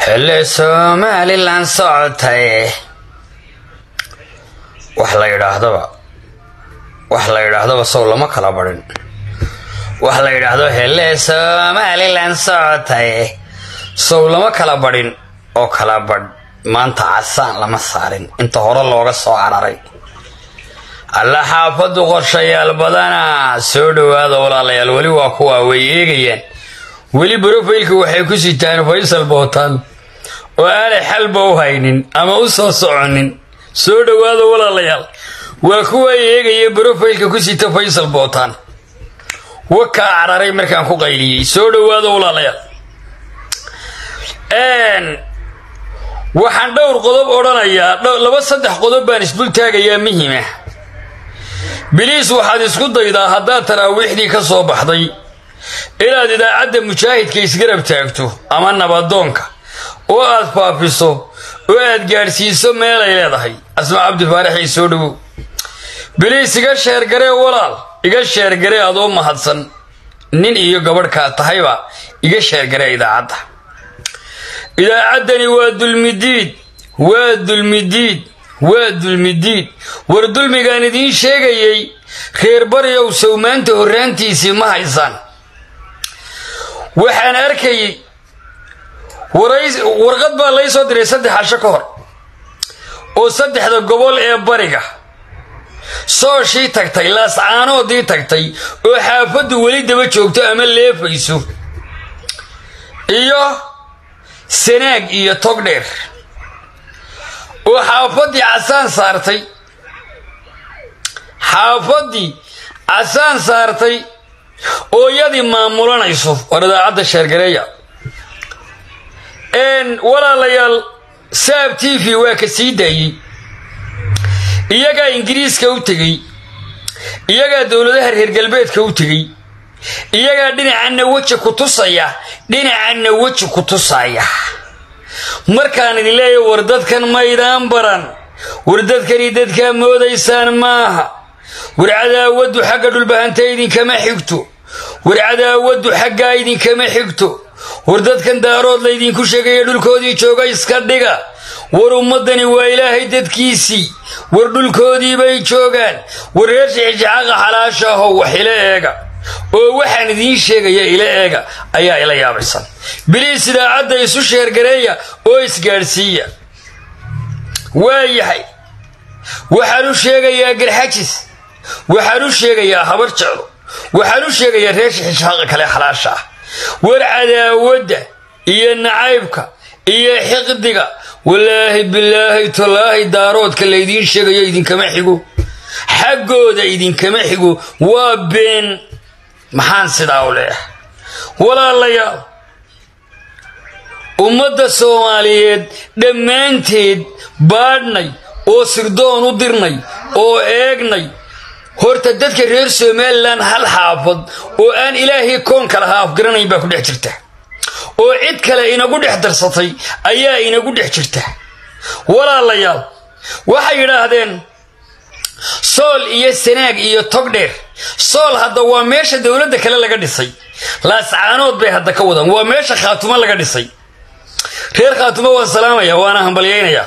xilli somalilan socotay wax la yidhaahdaba wax la yidhaahdaba sow lama kala badhin wax la yidhaahdo xilli somalilan socotay sow lama kala badhin oo kala badh maanta casaan lama saarin inta hore looga soo cararay alla xaafadu qorshayaal badana soo dhowaada walaalayaal weli waa kuwa way eegayaan weli brofaylka waxay ku sitaan faysal bootaan oo aanay xalba u haynin ama u soo soconin soo dhowaada walaalayaal waa kuwa eegaya brofaylka ku sita faysal bootaan wakaa cararay markaan ku qayliyey soo dhowaada walaalayaal waxaan dhowr qodob odhanayaa laba saddex qodob baan isdul taagayaa muhima biliis waxaad isku daydaa haddaad taraawiixdii ka soo baxday inaad idaacadda mujaahidka isgarab taagto ama nabadoonka oo aad faafiso oo aad gaadhsiiso meelay leedahay asma cabdifaaraxii soo dhowow biliis iga sheergaree walaal iga sheergaree adoo mahadsan nin iyo gabadhkaa tahayba iga sheergaree idaacadda idaacaddani waa dulmidiid waa dulmidiid waa dulmidiid war dulmigaan idiin sheegayay reer baryow sowmaanta horraantiisii ma haysaan waxaan arkayay warqad baa lay soo diray saddex casho ka hor oo saddexda gobol ee bariga sooshii tagtay laascaanoodii tagtay oo xaafaddu weli daba joogto ama leefayso iyo sanaag iyo togdheer oo xaafaddii casaan saartay xaafaddii casaan saartay oo iyadii maamulanayso war idaacadda sheergareeya walaalayaal saab t v waa ka sii daayey iyagaa ingiriiska u tegey iyagaa dowladaha reer galbeedka u tegey iyagaa dhinacanna weji ku tusaya dhinacanna weji ku tusaya markaan idin leeyahy war dadkan maydaan baran war dadkani dadkaa moodaysaan maaha war cadaawaddu xagga dhulbahanta idinkama xigto war cadaawaddu xaggaa idinkama xigto war dadkan daarood laydinku sheegaya dhulkoodii jooga iska dhiga war ummaddani waa ilaahay dadkiisii war dhulkoodii bay joogaan war reer shixishaxaqa xalaashaahow wax ila eega oo waxaan idiin sheegaya ila eega ayaa ila yaabaysan biliis idaacadda isu sheergareeya oo isgaadhsiiya waa yahay waxaan u sheegayaa garxajis waxaan u sheegayaa habar jeclo waxaan u sheegayaa reer shixishaqa kale xalaasha ah war cadaawadda iyo nacaybka iyo xiqdiga walaahi bilaahi tallaahi daaroodka laydiin sheegayo idinkama xigo xaggooda idinkama xigo waa been maxaan sidaa u leeyahay walaalayaal ummadda soomaaliyeed dhammaanteed baadhnay oo sirdoon u dirnay oo eegnay horta dadka reer somalilan hal xaafad oo aan ilaahay koonka lahaa afgaranayn baa ku dhex jirta oo cid kale inagu dhex darsatay ayaa inagu dhex jirta walaalayaal waxay yidhaahdeen sool iyo sanaag iyo togdheer sool hadda waa meesha dowladda kale laga dhisay laascaanood bay hadda ka wadaan waa meesha khaatumo laga dhisay reer khaatumo waan salaamaya waana hambalyaynaya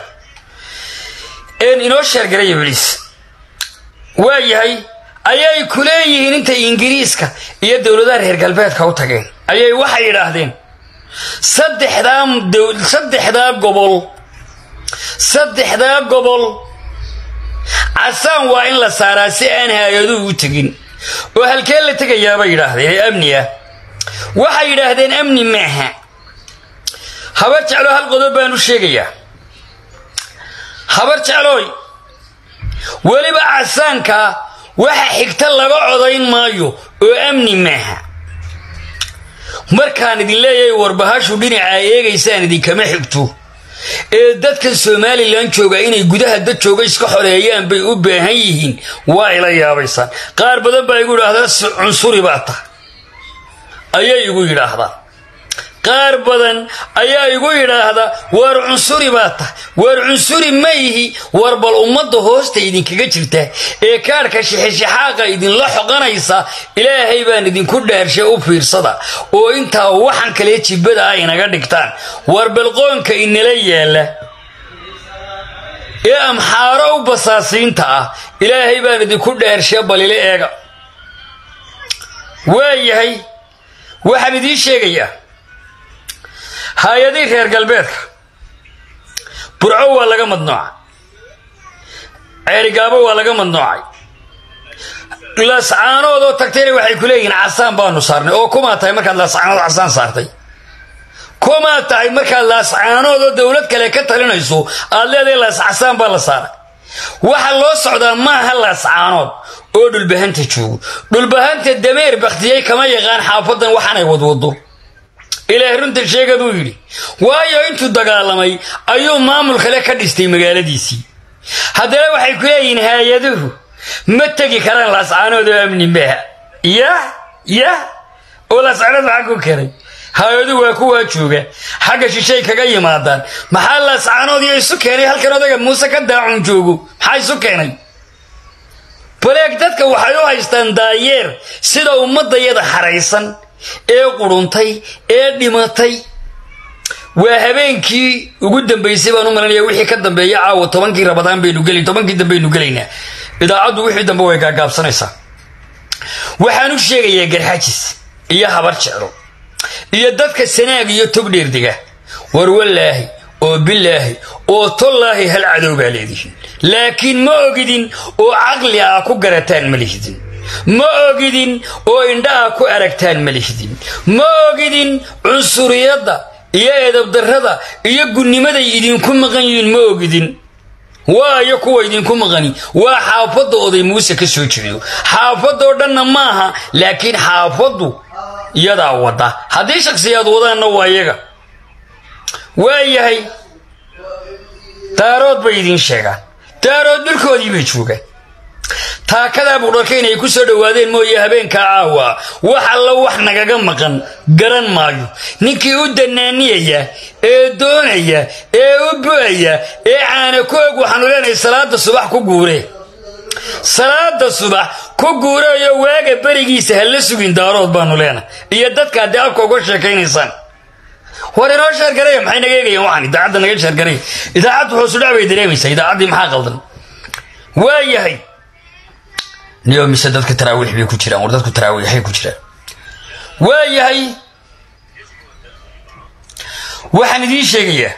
inoo sheergaraya beliis waa yahay ayay ku leeyihiin intay ingiriiska iyo dowladaha reer galbeedka u tageen ayay waxay yidhaahdeen saddexdaa gobol saddexdaa gobol casaan waa in la saaraa si aan hay-aduhu u tegin oo halkee la tegayaabay yidhaahdeen ee amni ah waxay yidhaahdeen amni maaha habar jeclo hal qodob baan u sheegayaa habar jeclooy weliba casaanka waxa xigta laga codayn maayo oo amni maaha markaan idin leeyahay warbahashu dhinacaa eegaysaan idinkama xigto ee dadkan somalilan jooga inay gudaha dad jooga iska xoreeyaan bay u baahan yihiin waa ila yaabaysaan qaar badan baa igu yidhaahdaa cunsuri baa tahay ayay igu yidhaahdaan qaar badan ayaa igu yidhaahda waar cunsuri baa tah waar cunsuri ma ihi war bal ummadda hoosta idinkaga jirta ee kaadhka shixishixaaqa idinla xoqanaysa ilaahay baan idinku dhaarshay u fiirsada oo intaa waxan kale jibbada ah inaga dhigtaan war balqoonka inala yaalla ee amxaaro u basaasiinta ah ilaahay baan idinku dhaarshay balile eega waayahay waxaan idiin sheegayaa hay-adii reer galbeedka burco waa laga madnoocay ceerigaabo waa laga madnoocay laascaanoodoo tagtayna waxay ku leeyihiin casaan baanu saarnay oo kumaa tahay markaad laascaanood casaan saartay kumaa tahay markaad laascaanoodoo dowlad kale ka talinayso aad leedahay laas casaan baa la saaray waxa loo socdaa maaha laascaanood oo dhulbahanta joogo dhulbahanta dameer bakhtiyey kama yaqaan xaafadan waxaanay wadwado ilaah runta sheegaduu yidhi waayo intuu dagaalamay ayuu maamul kale ka dhistay magaaladiisii haddana waxay ku leeyihiin hay-aduhu ma tegi karaan laascaanood oo amni maaha yah yah oo laascaanood maxaa ku karay hay-aduhu waa kuwaa jooga xagga shishay kaga yimaadaan maxaa laascaanood iyo isu keenay halkan odaga muuse ka daacun joogo maxaa isu keenay baleeg dadka waxay u haystaan daayeer sida ummadayada xaraysan ee quruntay ee dhimatay waa habeenkii ugu dambaysay baan u malanaya wixii ka dambeeya caawa tobankii rabadaan baynu geli tobankii dambaynu gelaynaa idaacaddu wixii dambe way gaagaabsanaysaa waxaan u sheegayaa garxajis iyo habar jeclo iyo dadka sanaag iyo togdheerdega war wallaahi oo bilaahi oo tollaahi hal cadow baa leedihiin laakiin ma ogidin oo caqli ah ku garataan ma lihidin ma ogidin oo indhaha ku aragtaan ma lihidin ma ogidin cunsuriyadda iyo edabdarrada iyo gunnimaday idinku maqan yihiin ma ogidin waayo kuwa idinku maqani waa xaafadda oday muuse ka soo jeedo xaafadoo dhanna maaha laakiin xaafaddu iyadaa wadda haddii shaksiyaad wadaanna waa iyaga waayahay daarood bay idiin sheegaan daarood dhulkoodii bay joogaan taakadaa buudharka inay ku soo dhowaadeen mooye habeenkaa caawa wax alla wax nagaga maqan garan maayo ninkii u danaaniyaya ee doonaya ee u bu'aya ee caana ku og waxaanu leenahay salaada subax ku guure salaada subax ku guureeyo waaga berigiisa ha la sugin daarood baanu leenahay iyo dadka haddii afka uga sheekaynaysaan war inoo sheergaraya maxay naga eegayaan waxaan idaacadda naga sheergaraya idaacaddu hoosudhac bay dareemaysaa idaacaddii maxaa qaldan waayahay niyo mise dadka taraawiix bay ku jiraan war dadku taraawiixay ku jiraan waayahay waxaan idiin sheegayaa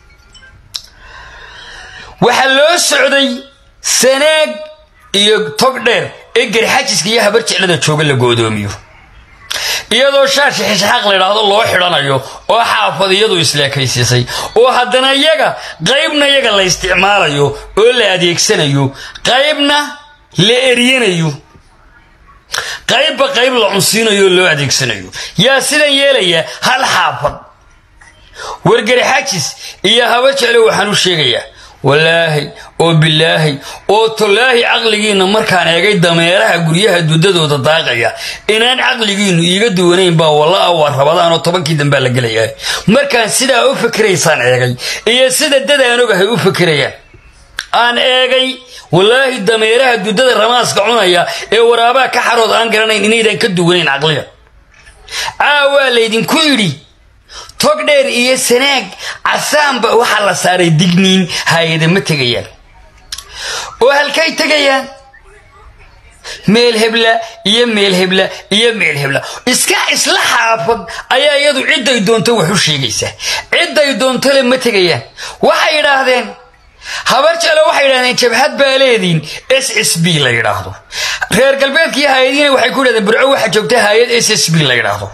waxaa loo socday sanaag iyo tog dheer ee garxajiska iyo habar jeclada jooga la goodoomiyo iyadoo shaashi xishxaaq layidhaahdo loo xidhanayo oo xaafadiyadu isleekaysiisay oo haddana iyaga qaybna iyaga la isticmaalayo oo la adeegsanayo qaybna la eryanayo qaybba qayb la cunsiinayo oo loo adeegsanayo yaa sidan yeelaya hal xaafad wargarxajis iyo haba jeclo waxaan u sheegayaa wallaahi oo bilaahi oo tolaahi caqligiinna markaan eegay dameeraha guryaha dudadooda daaqaya inaan caqligiinnu iiga duwanayn baa walla waa rabadaan oo tobankii dambaa la gelayaa markaan sidaa u fikiraysaan eegay iyo sida dadaan ogahay u fikirayaan aan eegay wallaahi dameeraha dudada ramaaska cunaya ee waraabaha ka xarood aan garanayn inaydan ka duwanayn caqliga caawaa laydinku yidhi tog dheer iyo sanaag casaanba waxaa la saaray digniin hay-ada ma tegayaan oo halkay tegayaan meel hebla iyo meel hebla iyo meel hebla iska isla xaafad ayaa iyadu cidday doonto wax u sheegaysaa cidday doontole ma tegayaan waxay yidhaahdeen habar jeclo waxay yidhahdeen jabhad baa leediin s s b la yidhaahdo reer galbeedkaiyo hay-adiina waxay ku yidhahdeen burco waxaa joogta hay-ad s s b la yidhaahdo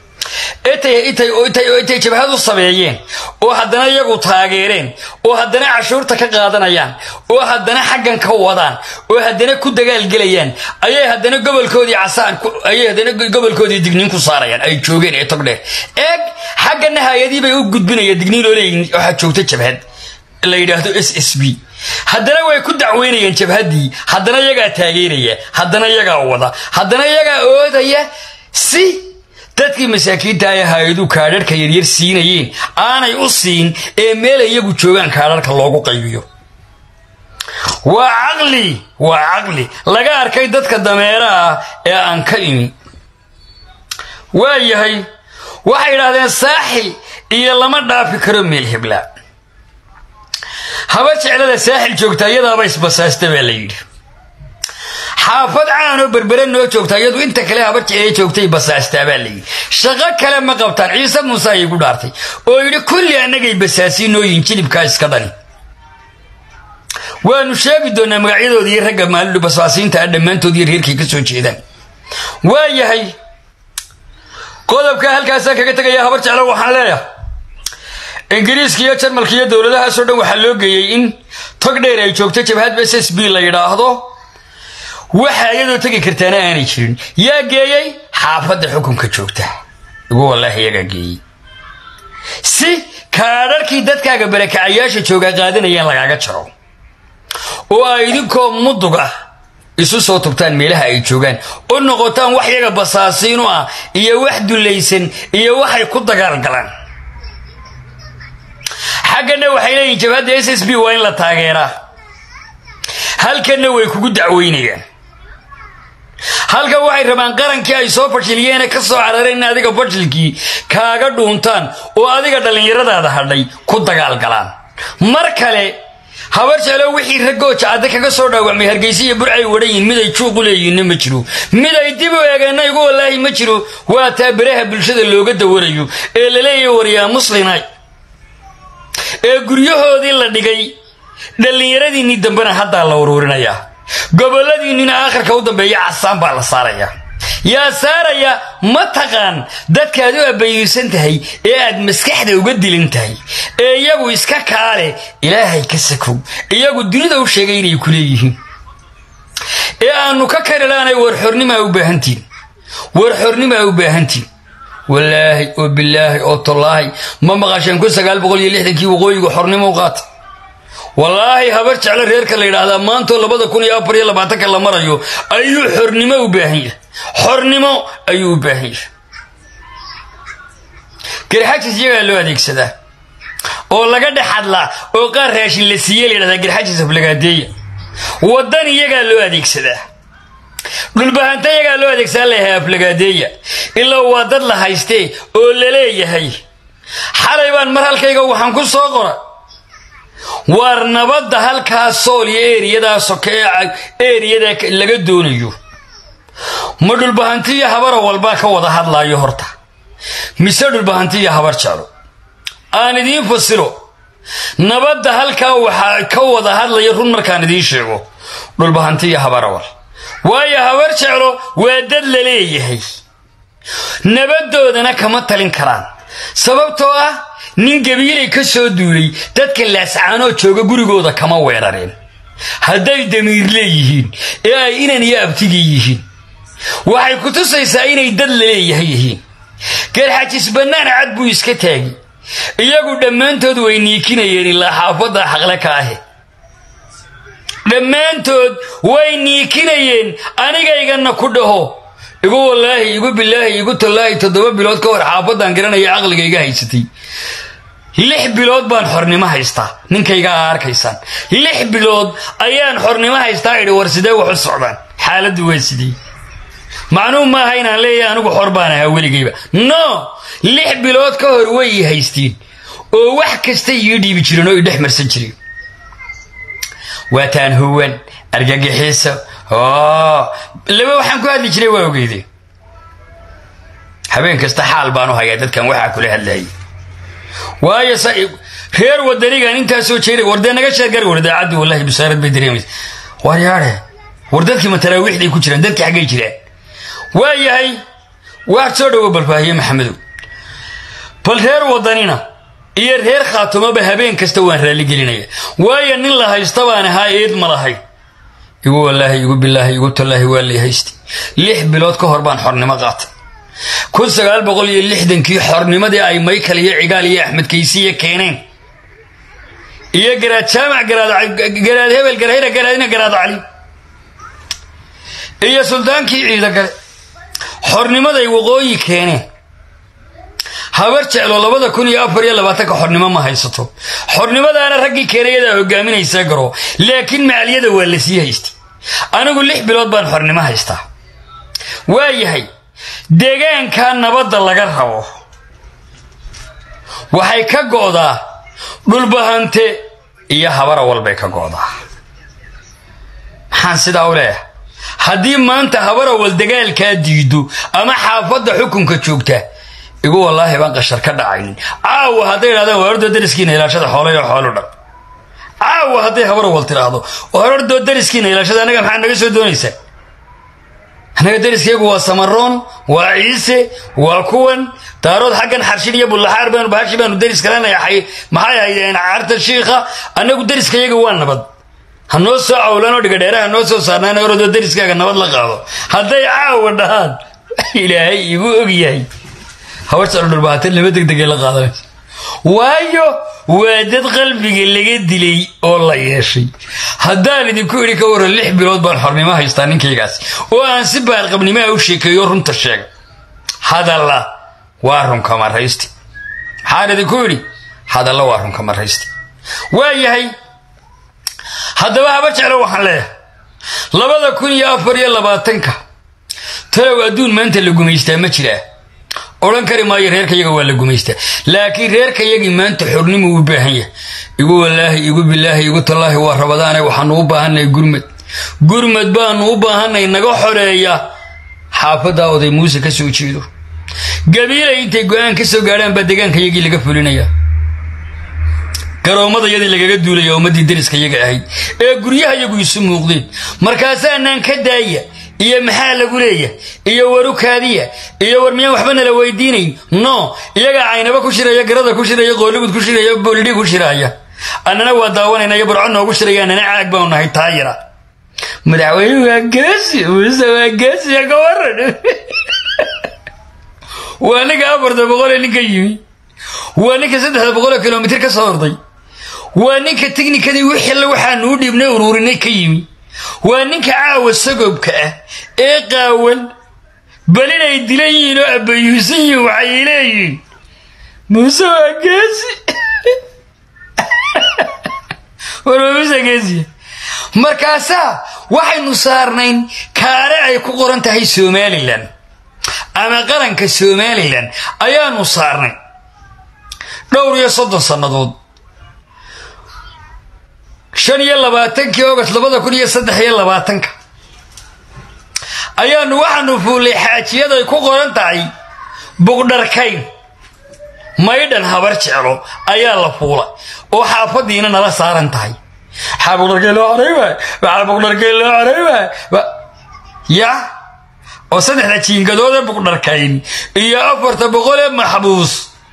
intay jabhad u sameeyeen oo haddana iyagu taageereen oo haddana cashuurta ka qaadanayaan oo haddana xaggan ka wadaan oo haddana ku dagaalgelayaan ayay haddana gobolkoodii casaan ayay haddana gobolkoodii digniin ku saarayaan ay joogeen ee togdheer eeg xaggana hay-adii bay u gudbinayaan digniin oo leeyihin waxaa joogta jabhad la yidhaahdo s s b haddana way ku dacweynayaan jabhaddii haddana iyagaa taageeraya haddana iyagaa wada haddana iyagaa oodaya si dadkii masaakiinta ay hay-adu kaadharhka yaryar siinayeen aanay u siin ee meel iyagu joogaan kaadharhka loogu qaybiyo waa caqli waa caqli laga arkay dadka dameera ah ee aan ka imi waa yahay waxay idhaahdeen saaxil iyo lama dhaafi karo meel hebla haba jeclada saaxil joogta iyadaaba isbasaasta baa la yidhi xaafad caanoo berbere noo joogta iyadu inta kale haba jeclee joogtay basaastaa baa la yidhi shaqo kale ma qabtaan ciise muuse ayay gu dhaartay oo yidhi kulli annagay basaasiinooyin jilibkaa iska dhani waanu sheegi doonaa magacyadooda iyo ragga maalidu basaasiinta ah dhammaantood iyo reerkay ka soo jeedaan waa yahay qodobka halkaasaan kaga tegaya habar jeclo waxaan leeyahay ingiriiska iyo jarmalka iyo dowladahaasoo dhan waxaa loo geeyey in tog dheer ay joogto jabhad s s b la yidhaahdo waxa iyadoo tegi kartaana aanay jirin yaa geeyey xaafadda xukunka joogta igu wallaahi iyagaa geeyey si kaadharkii dadkaaga barakacayaasha joogaa qaadanayaan lagaaga jaro oo ay idinkoo mudug ah isu soo tubtaan meelaha ay joogaan u noqotaan wax yaga basaasiinu ah iyo wax dullaysan iyo waxay ku dagaalgalaan xaggana waxay leeyihin jabhadda s s b waa in la taageeraa halkanna way kugu dacweynayaan halkan waxay rabaan qarankii ay soo fashiliyeene ka soo carareen in adiga fashilkii kaaga dhuuntaan oo adiga dhallinyaradaada hadhay ku dagaalgalaan mar kale habar jeclo wixii raggooja cadde kaga soo dhaawacmay hargeysa iyo burcay wadhayiin mid ay juuqu leeyihinna ma jiro mid ay dib u eegeenna igu wallaahi ma jiro waa taa beraha bulshada looga dawarayo ee la leeyahay waryaa muslinay ee guryahoodii la dhigay dhallinyaradiinnii dambena haddaa la uruurinayaa gobolladiinnina aakhirka u dambeeya casaan baa la saarayaa yaa saaraya ma taqaan dadkaad u abbayeysan tahay ee aad maskaxda uga dilin tahay ee iyagu iska kaale ilaahay ka sakow iyagu dunida u sheegay inay ku leeyihiin ee aannu ka karilaanay warxornimaa u baahantiin warxornimaa u baahantiin wallaahi oo bilaahi oo tallaahi ma maqasheen kun sagaal boqol iyo lixdankii waqooyigu xornimo u qaata wallaahi habar jeclo reerka la yidhaahdaa maantoo labada kun iyo afar iyo labaatanka la marayo ayuu xornimo u baahan yahay xornimo ayuu u baahan yahay garxajis iyagaa loo adeegsadaa oo laga dhex hadlaa oo qaar raashin la siiye la yidhahdaa garxajis aflagaadeeya waddan iyagaa loo adeegsadaa dhulbahanta iyagaa loo adeegsadaa layahay aflagaadeeya ilaa waa dad la haystee oo la leeyahay xalay baan mar halkayga waxaan ku soo qora waar nabadda halkaa sool iyo eeriyadaa soke eeriyada laga doonayo ma dhulbahantiyo habara walbaa ka wada hadlaayo horta mise dhulbahantiyo habar jeclo aan idiin fasiro nabadda halkaa waxaa ka wada hadlaya run markaan idiin sheego dhulbahantiyo habarawal waayo habar jeclo waa dad la leeyahay nabadoodana kama talin karaan sababtoo ah nin gabiilay ka soo duulay dadka laascaanoo jooga gurigooda kama weerareen hadday damiir leeyihiin ee ay inan iyo abtigii yihiin waxay ku tusaysaa inay dad la leeyahay yihiin garxajis bannaan cad buu iska taagi iyagu dhammaantood way niikinayeen ilaa xaafadda xaqle ka ahe dhammaantood way niikinayeen anigayganna ku dhaho igu wallaahi igu bilaahi igu tallaahi toddoba bilood ka hor xaafaddan garanaya caqligayga haysatay lix bilood baan xornimo haystaa ninkayga aa arkaysaan lix bilood ayaan xornimo haystaa idhi war sidee wax u socdaan xaaladdu waa sidii macnuu maaha inaan leeyahay anigu xor baan ahaa weligayba no lix bilood ka hor way ii haystiin oo wax kasta ii dhiibi jireen oo i dhex marsan jireen waataan huwan argagixiso laba waxaan ku hadli jiray waa ogeyde habeen kasta xaal baan u hayaa dadkan waxaa kula hadlayay waayo reer wadanigan intaasoo jeeray war dee naga sheergar war daacaddi wallahi bisaarad bay dareemaysa war yaadhe war dadkii matalaawiixday ku jiraan dadkii xaggay jiraan waa yahay waad soo dhowo balfaahiye maxamedow bal reer wadanina iyo reer khaatumaba habeen kasta waan raalligelinaya waayo nin la haysta baan ahaa eed ma lahay igu wallaahi igu bilaahi igu tallaahi waa lay haystay lix bilood ka hor baan xornimo qaatay kun sagaal boqol iyo lixdankii xornimadii ay maykal iyo cigaal iyo axmed kaysiya keeneen iyo garaad jaamac garaad hebel garhayra garaadina garaad cali iyo suldaankii ciida gale xornimaday waqooyi keeneen habar jeclo labada kun iyo afar iyo labaatanka xornimo ma haysato xornimadaana raggii keenayadaa hogaaminaysaa garo laakiin macaliyada waa la sii haystay anigu lix bilood baan xornimo haystaa waa yahay deegaankaa nabadda laga rabo waxay ka go'daa dhulbahante iyo habara walbay ka go'daa maxaan sidaa u leeyahay haddii maanta habarawal dagaalkaa diido ama xaafadda xukunka joogta igu wallaahi baan qashar ka dhacaynin caawa hadday idhahdaan waarordoo dariskiina ilaashada xoolayo xoolu dhan caawa hadday habarawal tidhaahdo waarordoo dariskiina ilaashada annaga maxaa naga soo doonaysaa annaga dariskaygu waa samaroon waa ciise waa kuwan daarood xaggan xarshin iyo bullaxaar baanu bahashi baanu daris kalanayahay maxay ahaydeen carta shiikha annagu dariskayaga waa nabad ha noo soo cawlanoo dhigadheere ha noo soo saarnaan orodoo dariskaaga nabad la qaado hadday caawa dhahaan ilaahay igu og yahay habarjeclo dhulbahaatan lama degdegay la qaadanaysa waayo waa dad qalbiga laga dilay oo la yeeshay haddaan idinku idhi ka waran lix bilood baan xornimo haystaa ninkaygaas oo aan si baalqabnimaha u sheekeeyo runta sheega hadalla waa runka maraysti maxaan idinku idhi hadalla waa runka maraysti waa yahay haddaba habar jeclo waxaan leeyahay labada kun iyo afar iyo labaatanka talow adduun maanta la gumaystaa ma jiraa odhan kari maayo reerkayaga waa la gumaystaa laakiin reerkayagii maanta xornimu u baahan yahay igu wallaahi igu bilaahi igu tallaahi waa rabadaane waxaanu u baahannahay gurmad gurmad baanu u baahanay naga xoreeya xaafaddaa oday muuse ka soo jeedo gabiilay intay go-aan ka soo gaadhaan baa degaankayagii laga fulinaya garoomadayadii lagaga duulaya ummaddii dariskayaga ahayd ee guryahayagu isu muuqdeen markaasaanaan ka daaya iyo maxaa lagu leeya iyo warukaadiya iyo war miyaan waxba nala weydiinayn no iyagaa caynaba ku shiraya garada ku shiraya qoolligud ku shiraya boolidhi ku shiraaya annana waa daawanayna iyo barco noogu shiraya annana caag baanu nahay taayira madaxweyne waa geesi muuse waa geesiya ka waran waa ninka afarta boqolee ninka yimi waa ninka saddexda boqoloo kilomitir ka soo orday waa ninka tiknikadii wixii waxaanu u dhiibnay uruurinay ka yimi waa ninka caawa sagobka ah ee qaawan bal inay dilan yihiin oo abbayuusan yihiin waxay leeyihiin muuse waa geesi war waa muuse geesiya markaasaa waxaynu saarnayn kaare ay ku qoran tahay somalilan ama qaranka somalilan ayaanu saarnay dhowr iyo soddon sannadood shan iyo labaatankii august labada kun iyo saddex iyo labaatanka ayaanu waxaanu fuullay xaajiyaday ku qoran tahay buqdharkayn maydhan habar jeclo ayaa la fuula oo xaafadiina nala saaran tahay maxaa buqdharkayn loo coray waay maxaa buqdharkayn loo coray waay ya oo saddexda jiingadoodee buqdharkayn iyo afarta boqolee maxbuus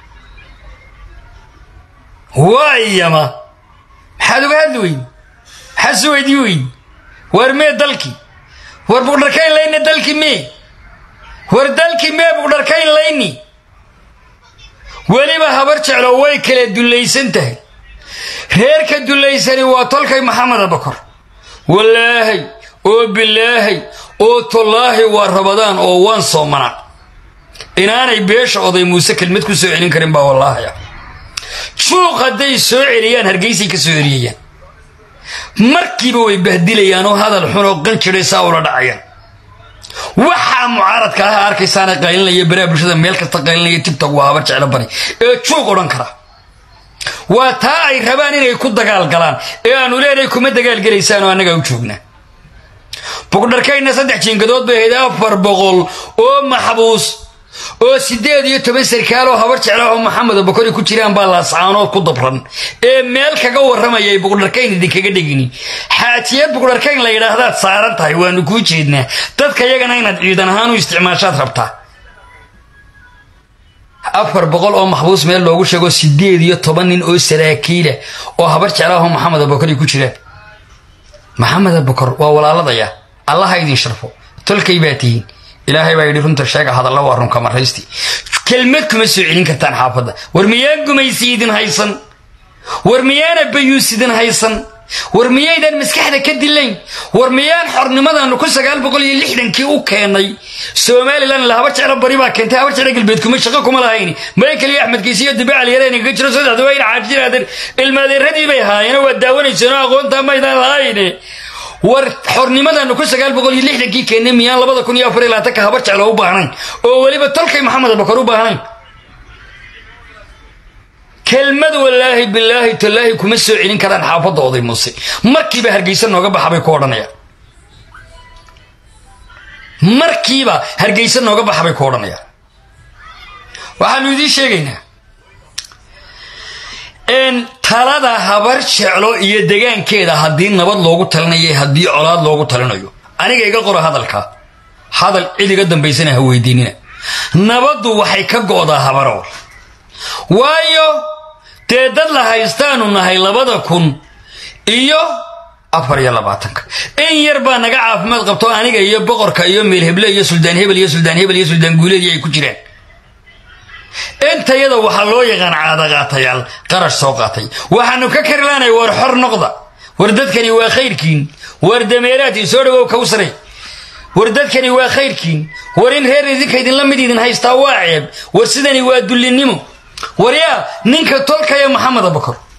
waayama maxaad uga hadli weyn maxaad su weydii weyn war mee dalkii war buqdharkayn layni dalki mee war dalki mee buqdharkayn layni weliba habar jeclo way kala dullaysan tahay reerka dullaysani waa tolkay maxamed abakor wallaahay oo bilaahay oo tollaahi waa rabadaan oo waan soomanaa inaanay beesha oday muuse kelmad ku soo celin karin baa wallaahi ah juuq hadday soo celiyaan hargeysay ka soo eriyayaan markiiba way bahdilayaan oo hadal xun oo qanjiray saa ula dhacayaan waxaa mucaaradka ah arkaysaana qaylinaya baraha bulshada meel kasta qaylinaya tigtog waa habar jeclo bari ee juuq odhan kara waa taa ay rabaan inay ku dagaal galaan ee aanu leenahay kuma dagaalgelaysaan oo annagaa u joognaa bugdharkayna saddex jiingadood bay ahayd afar boqol oo maxbuus oo siddeed iyo toban sarkaal oo habar jecla oo maxamed abakori ku jiraan baa laascaanood ku dabran ee meel kaga warramayay buqdharkayn idinkaga dhegini xaajiyad buqdharkayn la yidhaahdaad saaran tahay waanu kuu jeednaa dadka yagana inaad ciidan ahaan u isticmaashaad rabtaa afar boqol oo maxbuus meel loogu sheego siddeed iyo toban nin oo saraakiila oo habar jecla oo maxamed abakori ku jiraan maxamed abakor waa walaaladaya allaha idin sharfo tolkay baa tihiin ilaahay baa yidhi runta sheega hadalla waa runka maraysti kelmad kuma soo celin kartaan xaafadda war miyaan gumaysi idin haysan war miyaana bayuus idin haysan war miyaydan maskaxda ka dilayn war miyaan xornimadaanu ku sagaal boqol iyo lixdankii u keenay somalilan ila habar jeclo bari baa keentay habar jeclo galbeed kuma shaqo kuma lahayni maya keliya axmed kiisi iyo dibe caliyareen kaga jiro saddexda waa ina caajiraadeen ilmaadeeradii bay haayeen waa daawanayseen aqoonta maydaan lahayne war xornimadaanu ku sagaal boqol iyo lixdankii keennay miyaan labada kun iyo afar iyo labaatanka habar jeclo u baahnayn oo weliba tolkay maxamed abakar u baahnayn kelmad wallaahi bilaahi tallaahi kuma soo celin karaan xaafadda oday muuse markiiba hargeysa nooga baxa bay ku odhanayaan markiiba hargeysa nooga baxa bay ku odhanayaan waxaanu idiin sheegaynaa n talada habar jeclo iyo degaankeeda haddii nabad loogu talinayo haddii colaad loogu talinayo aniga iga qoro hadalka hadal cid iga dambaysana ha weydiinina nabaddu waxay ka go'daa habaro waayo dee dad la haystaanu nahay labada kun iyo afar iyo labaatanka in yar baa naga caafimaad qabto aniga iyo boqorka iyo meelheble iyo suldaan hebel iyo suldaan hebel iyo suldaan guuleedii ay ku jiraan intayada waxaa loo yaqaan caadaqaatayaal qarash soo qaatay waxaanu ka karilaanay war xor noqda war dadkani waa khayrkiin war dameeraadii soo dhawow kawsaray war dadkani waa khayrkiin war in reer idinka idinla mid idin haystaa waa ceeb war sidani waa dullinnimo waryaa ninka tolkaya maxamed abakar